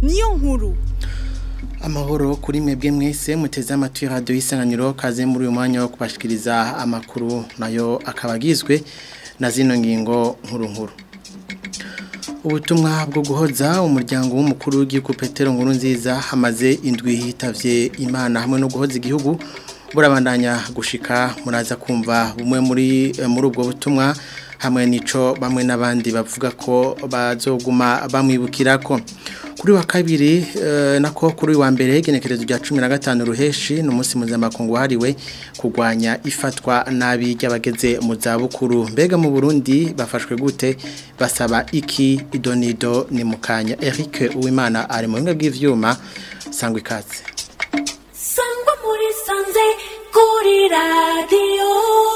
niyo nkuru amahoro kuri mwebwe mwese muteze amatwi radiyo y'isanganiro kaze muri uyu mwanya wo kubashikiriza amakuru nayo akaba agizwe na zino ngingo nkuru nkuru ubutumwa bwo guhoza umuryango w'umukuru w'igihugu petero nkuru nziza hamaze indwi hitavye imana hamwe no guhoza igihugu burabandanya gushika muraza kumva bumwe muri muri ubwo butumwa hamwe nico bamwe n'abandi bavuga ko bazoguma bamwibukirako kuri wa kabiri nako kuri wa mbere igenekerezo rya cumi na gatanu ruheshi ni umunsi mpuzamakungu wahariwe kurwanya ifatwa nabi ry'abageze mu zabukuru mbega mu burundi bafashwe gute basaba iki idonido ni mukanya eric uwimana ari mu bimwe bw'ibyuma sangwa ikaze sangwa muri sanze kuri radiyo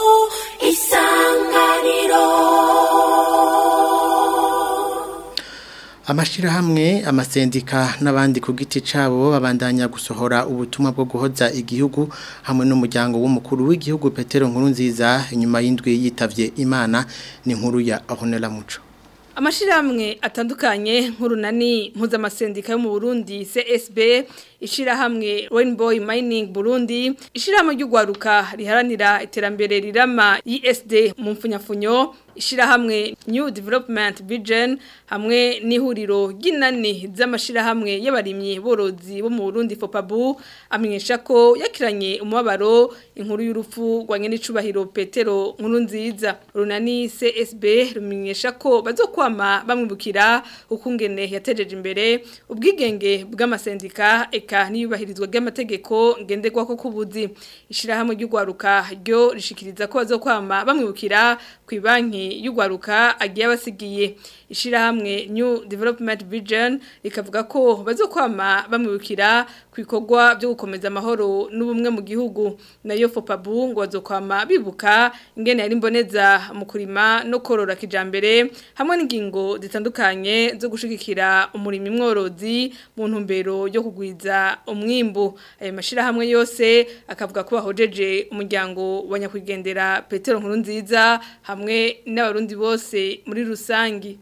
isanganiro Amashirahamwe amasendika n'abandi ku giti cabo babandanya gusohora ubutumwa bwo guhoza igihugu hamwe n'umuryango w'umukuru w'igihugu Petero Nkurunziza inyuma y'indwi yitavye Imana ni nkuru ya Honela Muco Amashirahamwe atandukanye nk'urunani mpuzamasendika yo mu Burundi CSB ishirahamwe Rainbow Mining Burundi ishirahamwe ry'ugwaruka riharanira iterambere rirama ISD mu mfunyafunyo ishirahamwe New Development Vision hamwe n'ihuriro ry'inani z'amashirahamwe y'abarimyi borozi bo mu Burundi Fopabu amenyesha ko yakiranye umubabaro inkuru y'urupfu rwanye n'icubahiro Petero nkuru nziza runani CSB rumenyesha ko bazokwama bamwibukira ukungene yatejeje imbere ubwigenge bw'amasendika eka niyubahirizwa ry'amategeko ngenderwa ko kubuzi ishirahamwe ry'ugwaruka ryo rishikiriza ko bazokwama bamwibukira ku banki y'ugwaruka agiye abasigiye ishirahamwe New Development Vision rikavuga ko bazokwama bamwibukira ku bikorwa byo gukomeza amahoro n'ubumwe mu gihugu nayo Fopabu ngo bazokwama bibuka ingene yari mboneza mu kurima no korora kijambere hamwe n'ingingo zitandukanye zo gushigikira umurimo mworozi mu ntumbero yo kugwiza umwimbu ayo mashirahamwe yose akavuga ko bahojeje umuryango wa nyakwigendera Petero nkuru nziza hamwe n'abarundi bose muri rusangi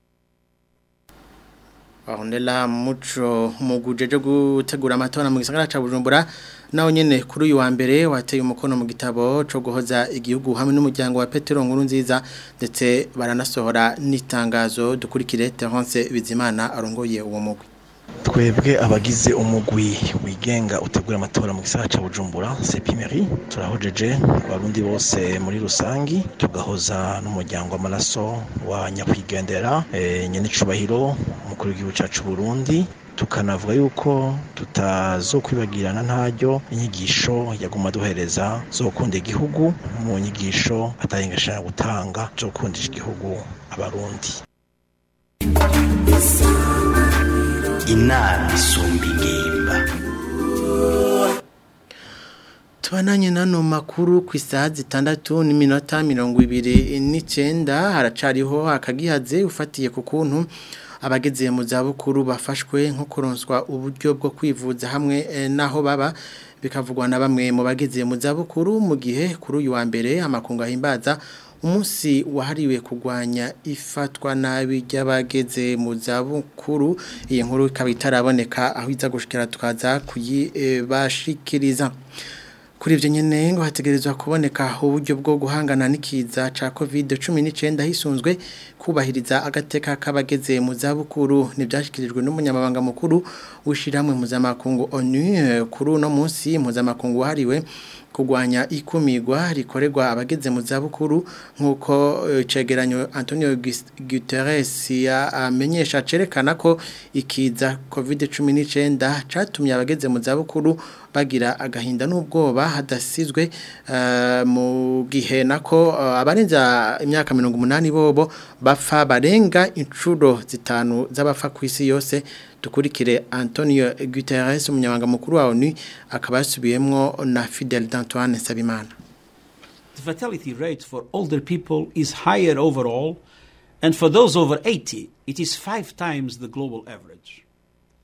Ahondela muco mugujeje gutegura amatora mu gisagara ca Bujumbura naho nyene kuri uyu wa mbere wateye umukono mu gitabo co guhoza igihugu hamwe n'umuryango wa Petero nkuru nziza ndetse baranasohora n'itangazo dukurikire Terence Bizimana arongoye uwo mugwi twebwe abagize umugwi wigenga utegura amatora mu gisagara ca Bujumbura sepimeri turahojeje abarundi bose muri rusangi tugahoza n'umuryango w'amaraso wa nyakwigendera e, nyene cubahiro umukuru w'igihugu cacu Burundi tukanavuga yuko tutazokwibagirana ntaryo inyigisho yaguma duhereza zo gukunda igihugu mu nyigisho atahingashana gutanga zo gukundisha igihugu abarundi inama isumba ingimba tubananye nano makuru ku isaha zitandatu n'iminota mirongo ibiri n'icyenda haracariho akagihaze ufatiye ku kuntu abageze mu zabukuru bafashwe nko kuronswa uburyo bwo kwivuza hamwe n'aho baba bikavugwa na bamwe mu bageze mu zabukuru mu gihe kuri uyu wa mbere amakungu ahimbaza umunsi wahariwe kurwanya ifatwa nabi ry'abageze mu zabukuru iyi nkuru ikaba itaraboneka aho iza gushikira tukaza kuyibashikiriza kuri ibyo nyine ngo hategerezwa kuboneka uburyo bwo guhangana n'ikiza cya kovide cumi n'icyenda hisunzwe kubahiriza agateka k'abageze mu zabukuru ntibyashyikirijwe n'umunyamabanga mukuru w'ishyirahamwe mpuzamakungu onu kuri uno munsi mpuzamakungu wahariwe kurwanya ikumirwa rikorerwa abageze mu zabukuru nk'uko cegeranyo Antonio Guterres amenyesha cerekana ko ikiza covid cumi n'icyenda cyatumye abageze mu zabukuru bagira agahinda n'ubwoba hadasizwe mu gihe nako abarenza imyaka mirongo umunani bobo bapfa barenga inshuro zitanu z'abapfa ku isi yose dukurikire Antonio Guterres umunyamabanga mukuru wa ONU akaba yasubiyemwo na Fidel Antoine Sabimana The fatality rate for older people is higher overall and for those over 80 it is five times the global average.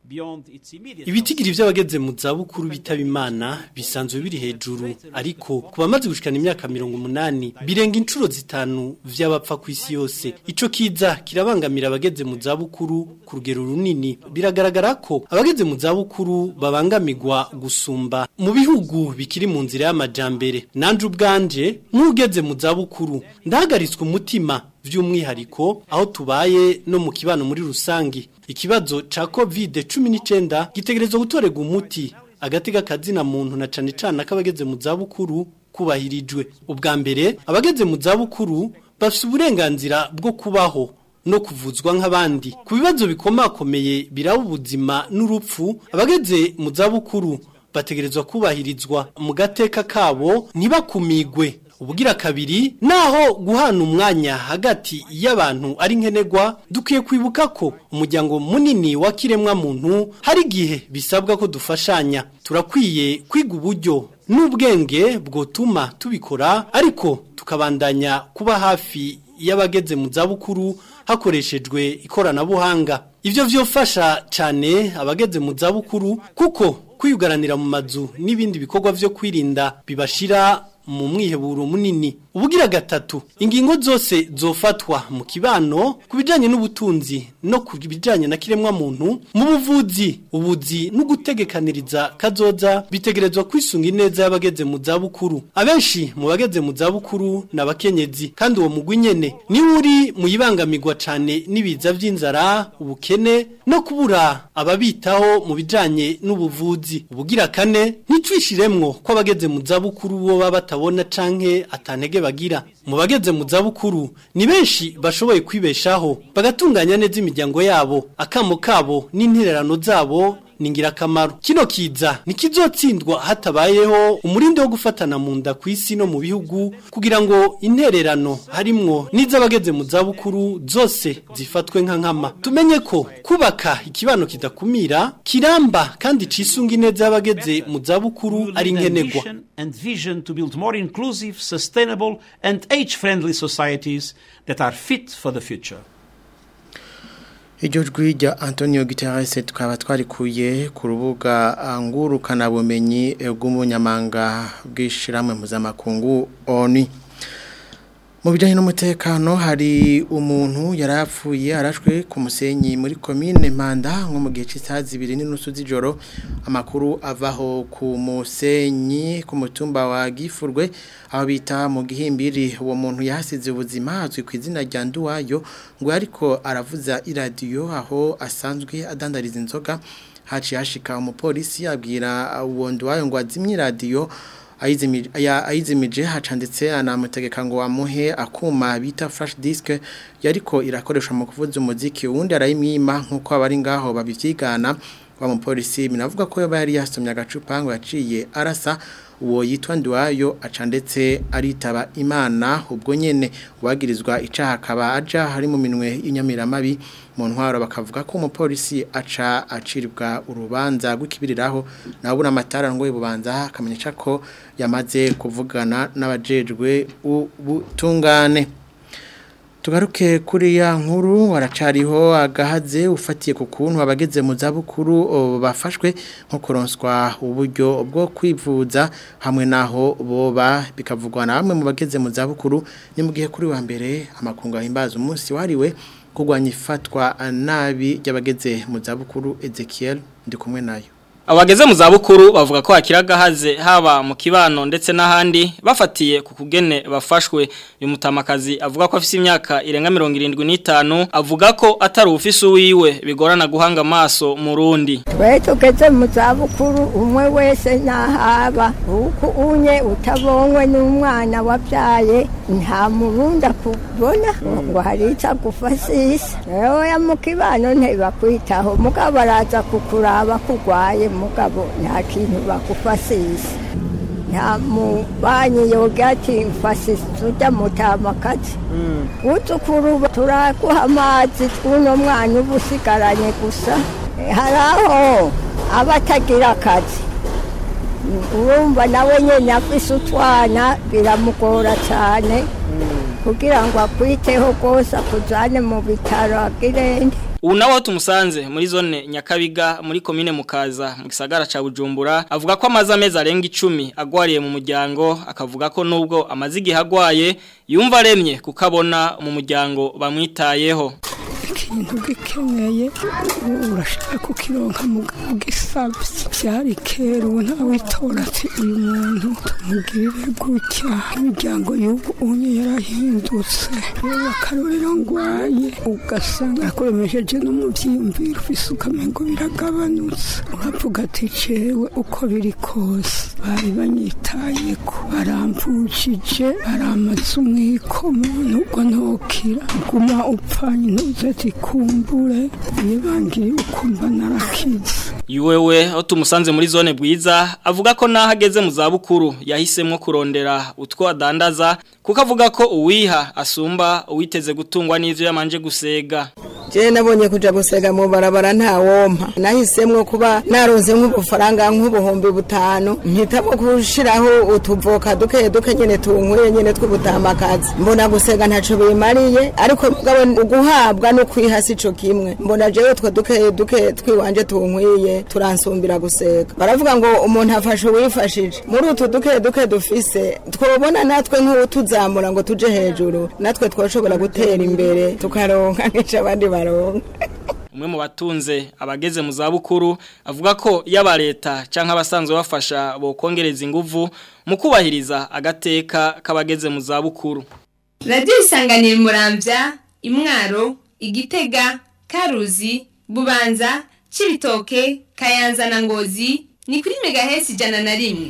beyond its immediate Ibitigiri vy'abageze mu zabukuru bitaba imana bisanzwe biri hejuru ariko ku bamaze gushikana imyaka 180 birenga incuro zitanu vy'abapfa ku isi yose ico kiza kirabangamira abageze mu zabukuru ku rugero runini biragaragara ko abageze mu zabukuru babangamirwa gusumba mu bihugu bikiri mu nzira y'amajambere nanje ubwanje nk'ugeze mu zabukuru ndahagaritswe umutima by'umwihariko aho tubaye no mu kibano muri rusangi ikibazo ca covid 19 gitegerezwa gutorega umuti agati k'akazina muntu na cane cane akabageze mu zabukuru kubahirijwe ubwa mbere abageze mu zabukuru bafite uburenganzira bwo kubaho no kuvuzwa nk'abandi ku bibazo bikomakomeye biraba ubuzima n'urupfu abageze mu zabukuru bategerezwa kubahirizwa mu gateka kabo ntibakumigwe ubugira kabiri naho guhana umwanya hagati y'abantu ari nkenerwa dukwiye kwibuka ko umuryango munini wa kiremwa muntu hari igihe bisabwa ko dufashanya turakwiye kwiga uburyo n'ubwenge bwotuma tubikora ariko tukabandanya kuba hafi y'abageze mu zabukuru hakoreshejwe ikoranabuhanga ibyo byofasha cyane abageze mu zabukuru kuko kwiyugaranira mu mazu n'ibindi bikorwa byo kwirinda bibashira mu mwiheburo munini ubugira gatatu ingingo zose zofatwa mu kibano ku bijyanye n'ubutunzi no ku bijyanye na kiremwa muntu mu buvuzi ubuzi no gutegekaniriza kazoza bitegerezwa kwisunga ineza y'abageze mu zabukuru abenshi mu bageze mu zabukuru ni abakenyezi kandi uwo mugwi nyene niwe uri mu yibangamirwa cyane n'ibiza by'inzara ubukene no kubura ababitaho mu bijyanye n'ubuvuzi ubugira kane ntitwishiremwo ko abageze mu zabukuru bo baba batabona canke atantege bagira mu bageze mu zabukuru ni benshi bashoboye kwibeshaho bagatunganya neza imiryango yabo akamo kabo n'intererano zabo ni ingirakamaro kino kiza ntikizotsindwa hatabayeho umurindi wo gufatana mu nda ku isi no mu bihugu kugira ngo intererano harimwo n'iz'abageze mu zabukuru zose zifatwe nka nkama tumenye ko kubaka ikibano kidakumira kiramba kandi cisunga ineza y'abageze mu zabukuru ari nkenerwa and vision to build more inclusive, sustainable, and age-friendly societies that are fit for the future. Iryo jwi rya Antonio Guterres tukaba twarikuye ku rubuga ngurukana bumenyi bw'umunyamanga bw'ishiramwe mpuzamakungu ONU mu bijyanye n'umutekano hari umuntu yarapfuye arashwe ku musenyi muri komine Mpanda nko mu gihe cy'isaha zibiri n'inusu z'ijoro amakuru avaho ku musenyi ku mutumba wa gifurwe aho bita mu gihimbiri uwo muntu yahasize ubuzima azwi ku izina rya nduwayo ngo ariko aravuza iradiyo aho asanzwe adandariza inzoga haciye hashika umupolisi abwira uwo nduwayo ngo azimye iradiyo ayizimije hacanditse anamutegeka ngo amuhe akuma bita flash disk yariko irakoreshwa mu kuvuza umuziki uwundi arayimwima nk'uko abari ngaho babivyigana wa mupolisi binavuga ko yaba yari yasomye agacupa ngo yaciye arasa uwo yitwa Nduwayo acandetse aritaba Imana ubwo nyene wagirizwa icaha akaba aja hari mu minwe y'inyamiramabi mu ntwaro bakavuga ko umupolisi aca aciribwa urubanza rw'ikibiriraho nabura amatara ngo bubanza akamenyesha ko yamaze kuvugana n'abajejwe ubutungane tugaruke kuri ya nkuru waracariho agahaze ufatiye ku kuntu abageze mu zabukuru bafashwe nko kuronswa uburyo bwo kwivuza hamwe naho boba bikavugwa na bamwe mu bageze mu zabukuru ni mu gihe kuri wa mbere amakungu ahimbaza umunsi wariwe kurwanya ifatwa nabi ry'abageze mu zabukuru Ezekiel ndi kumwe nayo Abageze mu zabukuru bavuga ko hakira gahaze haba mu kibano ndetse n'ahandi bafatiye ku kugene bafashwe uyu mutamakazi avuga ko afise imyaka irenga 75 avuga ko atari ufise uwiwe bigorana guhanga amaso mu rundi twe tugeze mu zabukuru umwe wese nahaba uko unye utabonwe n'umwana wabyaye nta murunda kubona ngo hari icyo agufasisa rero ya mu kibano ntibakwitaho mugabo araza kukuraba kurwaye mugabo nta kintu bakufasisa nta mubanyi yoga ati mfasisa ujya mutamakazi utukuru turaguha amazi tw'uno mwana uba usigaranye gusa hari aho aba atagira akazi urumva nawe nyine afise utwana biramugora cyane kugira ngo akwiteho rwose akujyane mu bitaro agirende ubu nawe tumusanze muri zone nyakabiga muri komine mukaza mu gisagara ca bujumbura avuga ko amaze amezi arenga icumi agwariye mu muryango akavuga ko nubwo amaze igihe agwaye yumva aremye kukabona mu muryango bamwitayeho ikintu gikeneye urashaka kukironka mugabo gisabye byari kera ubu ntawitora ati uyu muntu tumugirire gutya imiryango y'ubu unye yarahindutse reba akarorero ngwaye ugasanga akuremesheje no mu byiyumviro ufise ukamengo biragabanutse uravuga ati cewe uko biri kose bari banyitayeko baramvukije baramaze umwikomo nubwo ntokira guma upfanye ntuze ati kumbure iyo bangiye ukumva narakize Yuwewe aho tumusanze muri zone bwiza avuga ko naho ageze mu zabukuru yahisemo kurondera utwo adandaza kuko avuga ko uwiha asumba uwiteze gutungwa n'ivyo yamanje gusega je nabonye kuja gusega mu barabara nta wompa nahisemwo kuba naronze nk'ubufaranga nk'ubuhumbi butanu mpitamo kushiraho utuvoka duke duke nyene tunkuye nyene tw'ubutamakazi mbona gusega ntaco bimariye ariko mugabo uguhabwa no kwiha sico kimwe mbona jewe two duke duke twiwanje tunkwiye turansumbira gusega baravuga ngo umuntu afashe uwifashije muri utu duke duke dufise twobona natwe nk'utuzamura ngo tuje hejuru natwe twoshobora gutera imbere tukaronka nk'ico abandi baronka umwe mu batunze abageze mu zabukuru avuga ko yaba leta canke abasanzwe bafasha bokongereza inguvu mu kubahiriza agateka k'abageze mu zabukuru radiyo isanganira murambya imwaro igitega karuzi bubanza cibitoke kayanza na ngozi ni kuri megahesi ijana na rimwe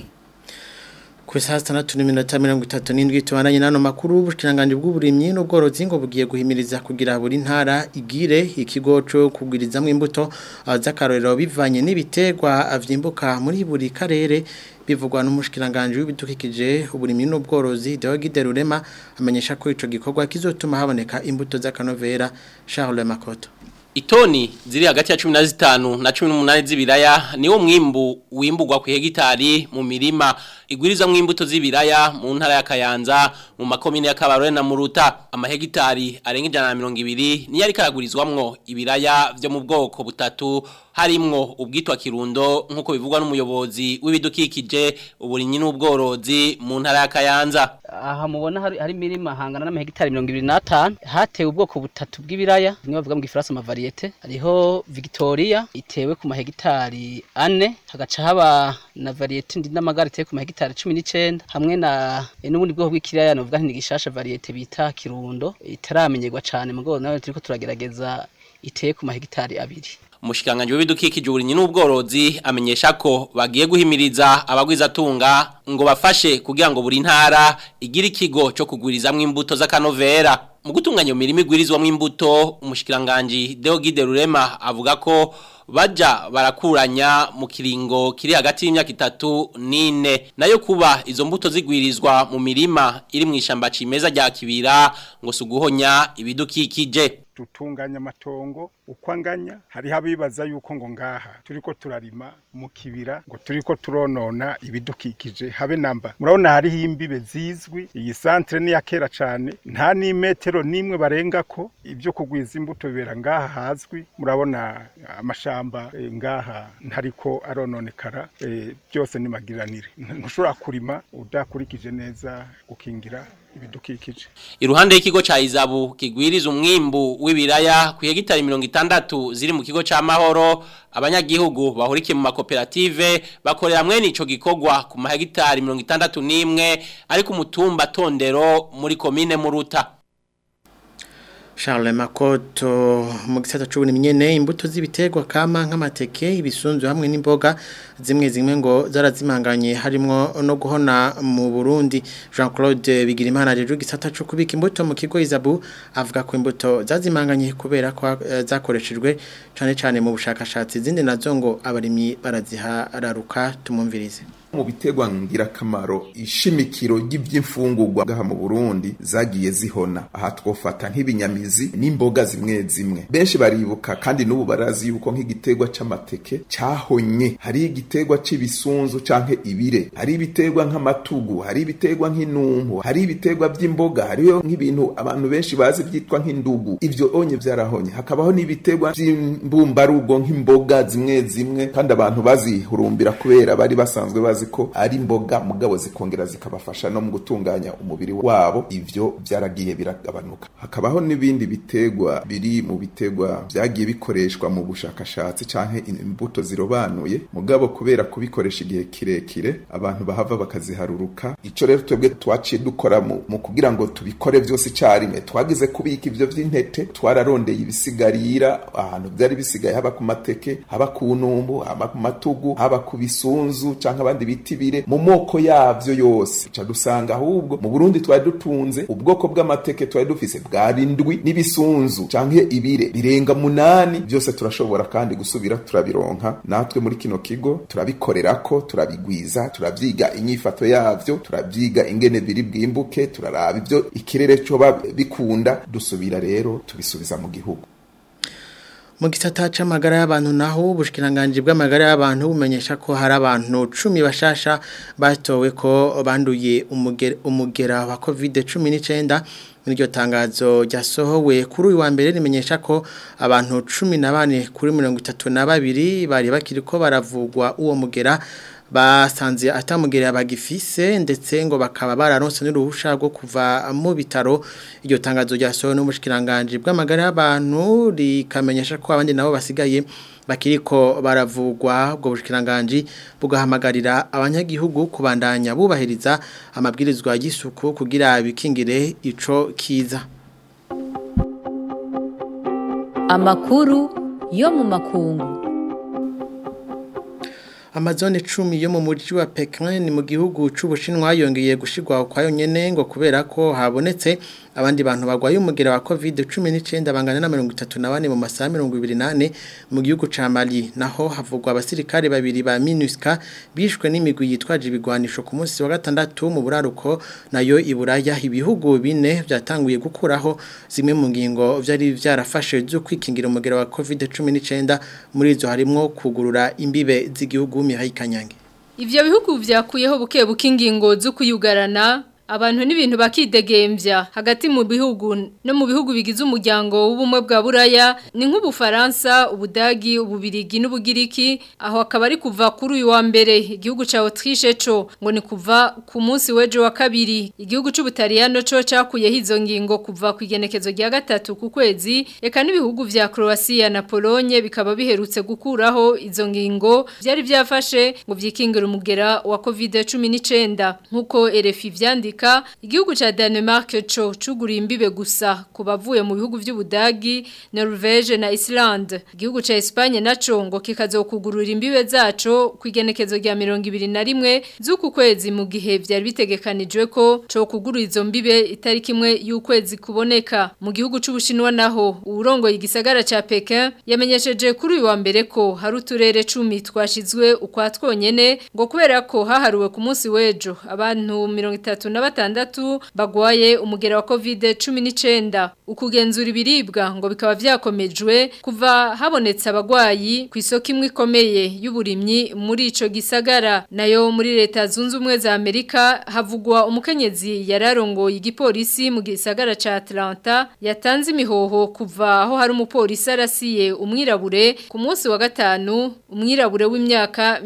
ku isaha zitandatu n'iminota mirongo itatu n'indwi tubananye n'ano makuru ubushinganje bw'uburimyi n'ubworozi ngo bugiye guhimiriza kugira buri ntara igire ikigo cyo kugwirizamo imbuto z'akarorero bivanye n'ibiterwa vyimbuka muri buri karere bivugwa n'umushikiranganje w'ibidukikije uburimyi n'ubworozi Deogide Rurema amenyesha ko ico gikorwa kizotuma haboneka imbuto z'akanovera Charles Makoto Itoni ziri hagati ya 15 na 18 z'ibiraya niwo mwimbu wimbugwa ku hegitari mu mirima igwiriza mwimbuto z'ibiraya mu ntara ya Kayanza mu makomine ya Kabarore na Muruta amahegitari arenga ijana na mirongo ibiri niyo ariko aragurizwamwo ibiraya vyo mu bwoko butatu harimwo ubwitwa kirundo nk'uko bivugwa n'umuyobozi w'ibidukikije uburinyi n'ubworozi mu ntara ya Kayanza aha mubona hari hari mirima hangana n'amahegitari 25 hatewe ubwoko butatu bw'ibiraya niyo bavuga mu gifaransa amavariyete hariho Victoria itewe ku mahegitari ane hagaca haba na variyete ndi n'amagara itewe ku mahegitari 19 hamwe na n'ubundi bwoko bw'ikiraya novuga nti gishasha variyete bita kirundo itaramenyerwa cyane mugo nawe turiko turagerageza iteye ku mahegitari abiri Umushikanganje w'ibidukikije uburinyi n'ubworozi amenyesha ko bagiye guhimiriza abagwizatunga ngo bafashe kugira ngo buri ntara igire ikigo cyo kugurizamwo imbuto z'akanovera mu gutunganya imirimo igwirizwamwo imbuto umushikiranganje Deogide Rurema avuga ko baja barakuranya mu kiringo kiri hagati y'imyaka itatu n'ine nayo kuba izo mbuto zigwirizwa mu mirima iri mu ishamba cimeza rya kibira ngo suguhonya ibidukikije tutunganya amatongo uko anganya hariho abibaza yuko ngo ngaha turiko turarima mu kibira ngo turiko turonona ibidukikije habe namba murabona hariho imbibe zizwi iyi santre ni ya kera cane nta n'imetero nimwe barenga ko ibyo kugwiza imbuto bibera ngaha hazwi murabona amashamba e, ngaha ntariko arononekara e, byose ni magiranire ntushobora kurima udakurikije neza gukingira ibidukikije iruhande y'ikigo ca Izabu kigwiriza umwimbu w'ibiraya ku hegitari 60 ziri mu kigo ca Mahoro abanyagihugu bahurikiye mu makoperative bakorera mwene ico gikogwa ku mahegitari 61 ariko umutumba tondero muri komine Muruta Charles Makoto mu gisata c'uburimyi nyene imbuto z'ibiterwa kama nk'amateke ibisunzu hamwe n'imboga zimwe zimwe ngo zarazimanganye harimo no guhona mu Burundi Jean-Claude Bigirimana rero gisata cyo kubika imbuto mu kigo Izabu avuga ko imbuto zazimanganye kubera ko uh, zakoreshejwe cyane cyane mu bushakashatsi zindi nazo ngo abarimyi barazihararuka tumumvirize mu biterwa ngirakamaro ishimikiro ry'ivy'imfungurwa ngaha mu Burundi zagiye zihona aha twofata nk'ibinyamizi n'imboga zimwe zimwe benshi baribuka kandi n'ubu barazi yuko nk'igiterwa c'amateke cahonye hari igiterwa c'ibisunzu canke ibire hari ibiterwa nk'amatugu hari ibiterwa nk'inumpu hari ibiterwa vy'imboga hariyo nk'ibintu abantu benshi bazi vyitwa nk'indugu ivyo onye vyarahonye hakabaho n'ibiterwa vy'imbumbarugo nk'imboga zimwe zimwe kandi abantu bazihurumbira kubera bari basanzwe bazi ko ari imboga mugabo zikongera zikabafasha no mu gutunganya umubiri wabo ivyo vyaragiye biragabanuka hakabaho n'ibindi biterwa biri mu biterwa vyagiye bikoreshwa mu bushakashatsi canke imbuto zirobanuye mugabo kubera kubikoresha igihe kirekire abantu bahava bakaziharuruka ico rero twebwe twaciye dukora mu, mu kugira ngo tubikore vyose icarimwe twagize kubika ivyo vy'intete twararondeye ibisigarira ahantu vyari bisigaye haba ku mateke haba ku numbu haba ku matugu haba ku bisunzu canke abandi biti bire mu moko yavyo yose ca dusanga ahubwo mu Burundi twari dutunze ubwoko bw'amateke twari dufise bwari ndwi n'ibisunzu canke ibire birenga munani byose turashobora kandi gusubira turabironka natwe muri kino kigo turabikorerako turabigwiza turavyiga inyifato yavyo turavyiga ingene biri bwimbuke turaraba ivyo ikirere coba bikunda dusubira rero tubisubiza mu gihugu mu gisata c'amagara y'abantu naho ubushikiranganje bw'amagara y'abantu bumenyesha ko hari abantu 10 bashasha batowe ko banduye umugera, umugera wa COVID-19 Niryo tangazo ryasohowe kuri uyu wa mbere rimenyesha ko abantu 14 kuri 32 bari bakiri ko baravugwa uwo mugera basanze atamugerera bagifise ndetse ngo bakaba bararonse n'uruhusha rwo kuva mu bitaro iryo tangazo ryasohowe n'umushikiranganje bw'amagara y'abantu rikamenyesha ko abandi nabo basigaye bakiriko baravugwa ubwo bushikiranganje bugahamagarira abanyagihugu kubandanya bubahiriza amabwirizwa y'isuku kugira bikingire ico kiza amakuru yo mu makungu amazone 10 yo mu mujyi wa Pekin ni mu gihugu c'ubushinwa yongeye gushigwa kwayo nyene ngo kubera ko habonetse abandi bantu bagwaye umugera wa COVID-19 bangana na 34 mu masaha 28 mu gihugu ca Mali naho havugwa abasirikare babiri ba MINUSCA bishwe n'imigwi yitwaje ibigwanisho ku munsi wa gatandatu mu buraruko nayo iburaya ibihugu bine byatanguye gukuraho zimwe mu ngingo vyari vyarafashe zo kwikingira umugera wa COVID-19 muri izo harimo kugurura imbibe z'igihugu Mihaye Kanyange Ivyo bihugu vyakuyeho buke buke ingingo zo kuyugarana abantu n'ibintu bakidegembya hagati mu bihugu no mu bihugu bigize umuryango w'ubumwe bwa buraya ni nk'ubufaransa ubudagi ububirigi n'ubugiriki aho akaba ari kuva kuri uyu wa mbere igihugu ca Autriche co ngo ni kuva ku munsi w'ejo wa kabiri igihugu c'ubutaliyano co cakuyeho izo ngingo kuva ku igenekezo rya gatatu ku kwezi eka n'ibihugu vya Croatia na Pologne bikaba biherutse gukuraho izo ngingo vyari vyafashe ngo vyikingira umugera wa COVID-19 nkuko RFI vyandika igihugu ca Denmark co cuguriye imbibe gusa ku bavuye mu bihugu vy'Ubudagi, Norvege na Iceland. Igihugu ca Espagne naco ngo kikazokugurura imbibe zaco kwigenekezo rya 21 z'uku kwezi mu gihe vyari bitegekanijwe ko co kugurura izo mbibe itariki imwe y'ukwezi kuboneka. Mu gihugu c'Ubushinwa naho urongo igisagara ca Pekin yamenyesheje kuri uyu wa mbere ko hari uturere 10 twashizwe ukwa twonyene ngo kubera ko haharuwe ku munsi w'ejo abantu 30 na batandatu bagwaye umugera wa COVID-19 ukugenzura ibiribwa ngo bikaba vyakomejwe kuva habonetse abagwayi ku isoko imwe ikomeye y'uburimyi muri ico gisagara nayo muri leta zunze ubumwe za Amerika havugwa umukenyezi yararongoye igipolisi mu gisagara ca Atlanta yatanze imihoho kuva aho hari umupolisi arasiye umwirabure ku munsi wa gatanu umwirabure w'imyaka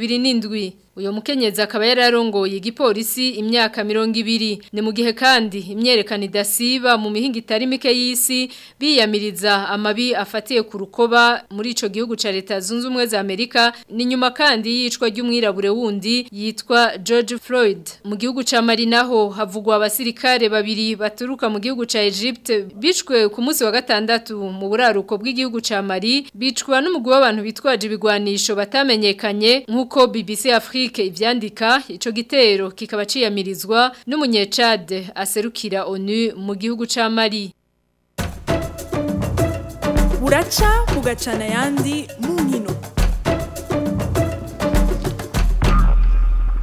27 Uyo mukenyezi akaba yararongoye igipolisi imyaka 200 ni mu gihe kandi imyerekano idasiba mu mihinga itari mike y'isi biyamiriza amabi afatiye ku rukoba muri ico gihugu ca leta zunze ubumwe za Amerika ni nyuma kandi yicwa ry'umwirabure wundi yitwa George Floyd mu gihugu ca Mali naho havugwa abasirikare babiri baturuka mu gihugu ca Egypte bicwe ku munsi wa gatandatu mu buraruko bw'igihugu ca Mali bicwa n'umugwi w'abantu bitwaje ibigwanisho batamenyekanye nk'uko BBC Afrique ivyandika ico gitero kikaba ciyamirizwa n'umunyecade aserukira ONU mu gihugu ca Mali buraca bugacana yandi mu nkino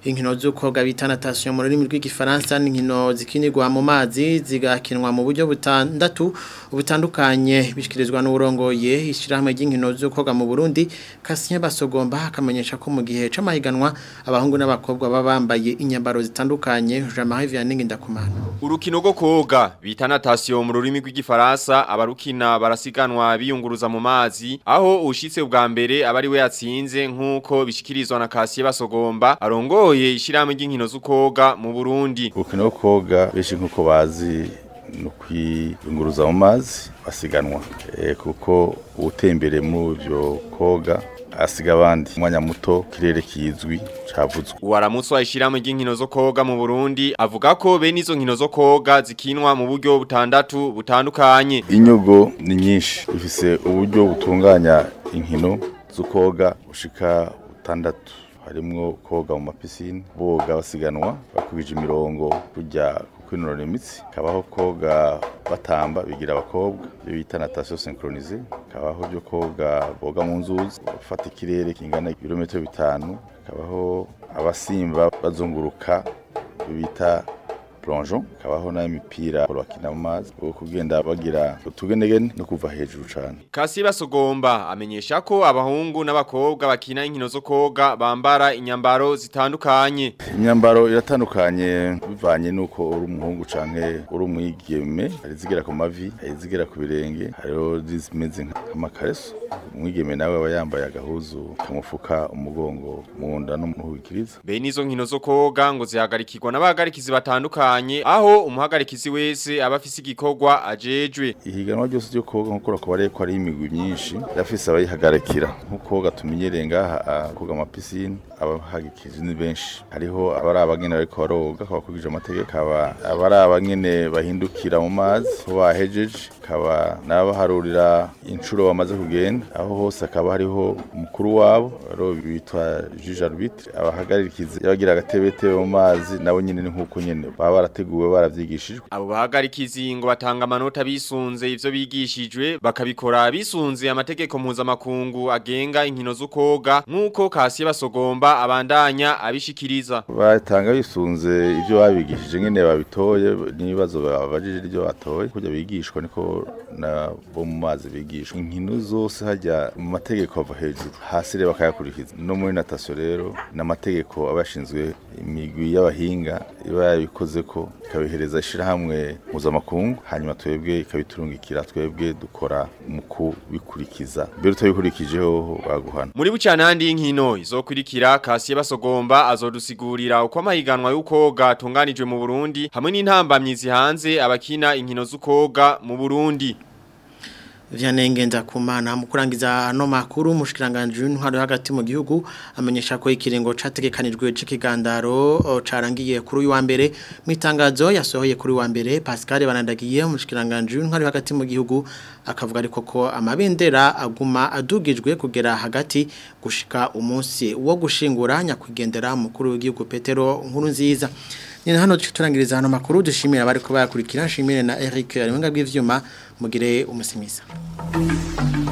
inkino z'ukoga bita natation mu rurimi rw'igifaransa n'inkino zikinirwa mu mazi zigakinwa mu buryo butandatu butandukanye bishikirizwa n'urongoye ishyirahamwe ry'inkino z'ukoga mu Burundi Kasien Basogomba akamenyesha ko mu gihe c'amahiganwa abahungu n'abakobwa baba bambaye inyambaro zitandukanye Jean-Marie Vianney Ndakumana Urukino rwo koga bita natation mu rurimi rw'igifaransa abarukina barasiganwa biyunguruza mu mazi aho ushitse ubwa mbere abari we yatsinze nkuko bishikirizwa na Kasien Basogomba arongoye ishyirahamwe ry'inkino z'ukoga mu Burundi urukino rwo koga benshi nkuko bazi no kwiyunguruza mu mazi basiganwa e, kuko utembere muri ivyo koga asiga abandi umwanya muto kirere kizwi cavuzwe Uwaramutswa ishyirahamwe ry'inkino zo koga mu Burundi avuga ko bene izo nkino zo koga zikinwa mu buryo butandatu butandukanye inyogo ni nyinshi ifise uburyo butunganya inkino zo koga ushika butandatu harimwo koga mu mapisine boga basiganwa bakubije imirongo kujya kwinonora imitsi kabaho koga batamba bigira abakobwa byo bita natation synchronisée kabaho byo koga boga mu nzuzi bafata ikirere kingana ibirometero bitanu kabaho abasimba bazunguruka bita plongeon kabaho na imipira bakina mu mazi bwo kugenda bagira utugenegene no kuva hejuru cyane Kasi basogomba amenyesha ko abahungu n'abakobwa bakina inkino zo koga bambara inyambaro zitandukanye imyambaro iratandukanye bivanye nuko uri umuhungu canke uri umwigeme hari zigera ku mavi hari zigera ku birenge hariho zimeze nk'amakareso umwigeme nawe aba yambaye agahuzu kamufuka umugongo mu nda no mu hukiriza Bene izo nkino zo koga ngo zihagarikirwa n'abahagarikizi batandukanye aho umuhagarikizi wese aba afise igikorwa ajejwe ihiganwa ryose ryo koga nkuko rakubariye ko ari imigwi myinshi yafise abayihagarikira nkuko gatumenyereye ngaha koga amapisine abahagikije ni benshi hariho abari abagene bariko baroga kabakurikije amategeko aba abari abagene bahindukira mu mazi ho bahejeje kaba nabaharurira inshuro bamaze kugenda aho hose akaba hariho umukuru wabo aro bitwa juge arbitre abahagarikiza yabagira agatebetebe mu mazi nabo nyene ni nkuko nyene baba barateguwe baravyigishijwe abo bahagarikizi ngo batanga amanota bisunze ivyo bigishijwe bakabikora bisunze amategeko mpuzamakungu agenga inkino z'ukoga nk'uko Kasiye basogomba abandanya abishikiriza batanga bisunze ivyo babigishije nyene babitoye n'ibibazo babajije iryo batoye kujya bigishwa niko na bo mu mazi bigishwa inkino zose hajya mu mategeko ava hejuru hasi rero bakayakurikiza no muri natation rero n'amategeko abashinzwe imigwi y'abahinga iba yabikoze ko ikabihereza ishirahamwe mpuzamakungu hanyuma twebwe ikabiturungikira twebwe dukora mu kubikurikiza mbere utabikurikijeho baguhana muri bucanandi y'inkino izokurikira Kasiye basogomba azodusigurira uko amahiganwa y'ukoga atunganijwe mu Burundi hamwe n'intambamyi zihanze abakina inkino z'ukoga mu Burundi Vyanengenda kumana mu kurangiza no makuru mushikiranganje w'intwaro hagati mu gihugu amenyesha ko ikiringo categekanijwe c'ikigandaro carangiye kuri uyu wa mbere mu itangazo yasohoye kuri wa mbere Pascal banandagiye mushikiranganje w'intwaro hagati mu gihugu akavuga ariko ko amabendera aguma adugijwe kugera hagati gushika umunsi wo gushingura nyakwigendera mukuru w'igihugu Petero nkuru nziza Nina hano turangiriza hano makuru dushimira bari ko bayakurikira nshimire na Eric ari bw'ivyuma mugire umusimisa.